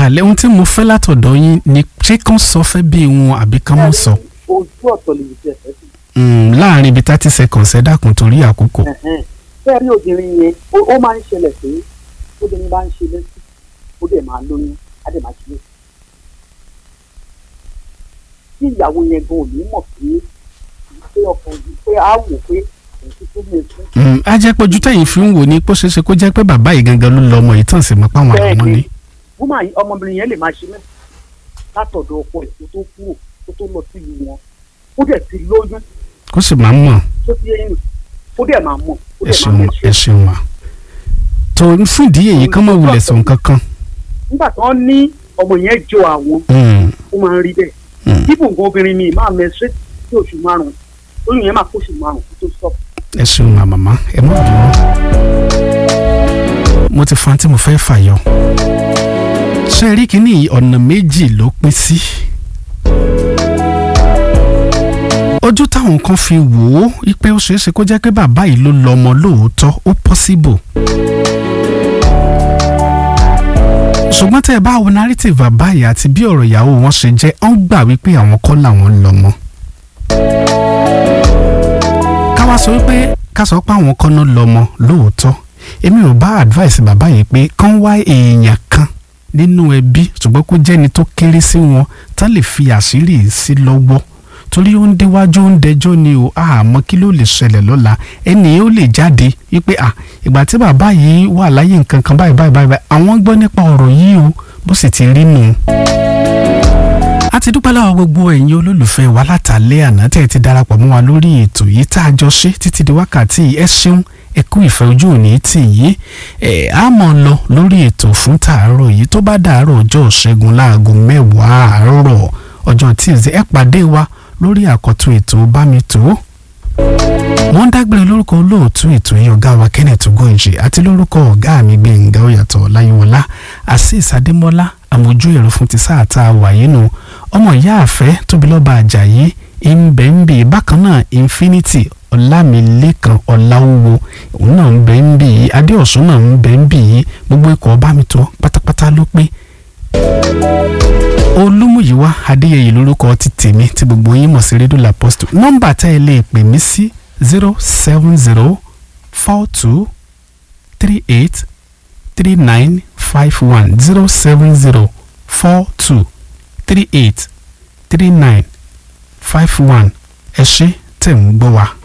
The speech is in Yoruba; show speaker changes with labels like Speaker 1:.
Speaker 1: kalẹ̀ ohun tí mo fẹ́ látọ̀dọ̀ yín ni ṣé kán sọ fẹ́ bí wọn àbí kán mọ̀ sọ
Speaker 2: ojú ọ̀tọ̀ lè jẹ ẹ̀fẹ́ sí.
Speaker 1: Mm, láàrin ibi thirty seconds ẹ dákun torí àkókò.
Speaker 2: bẹ́ẹ̀ rí obìnrin yẹn ó ó máa ń ṣẹlẹ̀ pé obìnrin bá ń ṣe lẹ́sìn ó dẹ̀ máa lóyún á dẹ̀ máa ṣe lẹ́sìn. tí ìyàwó yẹn gan ò ní mọ̀ pé pé ọkàn yìí pé á wò pé òun ti tó mi fún.
Speaker 1: Mm, á jẹ́ pé ojú tẹ̀yìn fi ń wò ní pé ó ṣeé ṣe kó jẹ́ pé bàbá yìí gangan ló lọ ọmọ yìí tàn sí mọ́ páwọn àwọn
Speaker 2: Bẹ́ẹ̀ni.
Speaker 1: ni.
Speaker 2: wúmà yìí ọmọbìnrin yẹn lè máa ṣe mẹ́sìn látọ̀dọ̀ ọkọ ẹ̀ tó tó kúrò tó tó lọ sí ìlú wọn ó dẹ̀ ti lóyún
Speaker 1: kó sì máa ń mọ̀
Speaker 2: tó ti yẹn ó dẹ̀ máa mọ̀ ó
Speaker 1: ẹ
Speaker 2: dẹ̀ máa
Speaker 1: ṣeun
Speaker 2: mẹ́sìn.
Speaker 1: ẹ ṣeun wa. tó fún ìdí èyí kán mọ̀ wulẹ̀ sọ nǹkan kan.
Speaker 2: nígbà tí wọ́n ní ọmọ yẹn jọ àwọn
Speaker 1: Mm,
Speaker 2: ó máa ń rí bẹ́ẹ̀
Speaker 1: mm.
Speaker 2: ibùn nǹkan obìnrin mi máa mẹ́sẹ̀ sí oṣù márùn-ún oyún yẹn máa kó oṣù márùn-ún kó tó stop.
Speaker 1: ẹ ṣeun ma màmá ẹ má bínú. mo ti fan tí mo fẹ́ fàyọ. ṣé rí kínní ọ̀nà méjì ló pín sí. ojú táwọn kan fi wò ó wípé ó ṣeé ṣe kó jẹ́ pé bàbá yìí ló lọ ọmọ lóòótọ́ ó possible. ṣùgbọ́n tẹ́ ẹ bá wo narrative bàbá yìí àti bí ọ̀rọ̀ ìyàwó wọn ṣe jẹ́ ọ́n gbà wípé àwọn kọ́ làwọn ń lọ́mọ ká wá sọ wípé ká sọ pé àwọn kan náà lọ́mọ lóòótọ́ èmi ò bá advice bàbá yìí pé kán wá èèyàn kan nínú ẹbí ṣùgbọ́n kó jẹ́ni tó kéré sí wọn tán lè fi àṣírí yìí sí lọ́wọ́ torí ó ń déwájú ó ń dẹjọ́ ni o àmọ́ kí ló lè ṣẹlẹ̀ lọ́la ẹni ó lè jáde wípé à ìgbà tí bàbá yìí wà láyé nǹkan kan báyìí báyìí báyìí àwọn gbọ́ nípa ọ̀rọ̀ yìí o bó sì ti rí nù a ti dúpẹ́ lọ́wọ́ gbogbo ẹ̀yin olólùfẹ́ wa látàlẹ́ àná tẹ́ ẹ ti darapọ̀ mọ́ wa lórí ètò yìí tá a jọ ṣe títí di wákàtí yìí ẹ ṣeun ẹ kú ìfẹ́ ojú òní tì yí ẹ á mọ̀ lọ lórí ètò fún tàárọ̀ yìí tó bá dàárọ̀ ọjọ́ ṣẹ́gun láago mẹ́wàá àárọ̀ ọjọ́ tíìzì ẹ pàdé wa lórí àkọ́tún ètò bámitó wọ́n dágbére lórúkọ olóòtú ètò yìí ọ̀gá wa Kenneth Ogunji àti lórúkọ ọ̀gá mi Gbẹ̀ngà Oyàtọ̀ Láyéwọlá Azeez Adémọ́lá àmójú ẹ̀rọ fún ti sáà tá a wà yìí nù ọmọ ìyá àfẹ́ Tóbilọ́ba Àjàyí ìmbẹ̀ǹbì bákan náà Infinity Ọlámilékan Ọláwúwo òun náà ń bẹ̀ ń bì yìí Adéọ̀sùn náà ń bẹ̀ ń bì yìí gbogbo ikọ̀ Bámitó pátápátá ló pé olúmúyíwá adéyẹyẹ lórúkọ ti tèmi tí gbogbo yín mọ̀ sí rédíò làpọ́stù nọ́mbà tá ẹ lè pè mí sí zero seven zero four two three eight three nine five one zero seven zero four two three eight three nine five one ẹ ṣé tẹ̀ ń gbọ́ wa.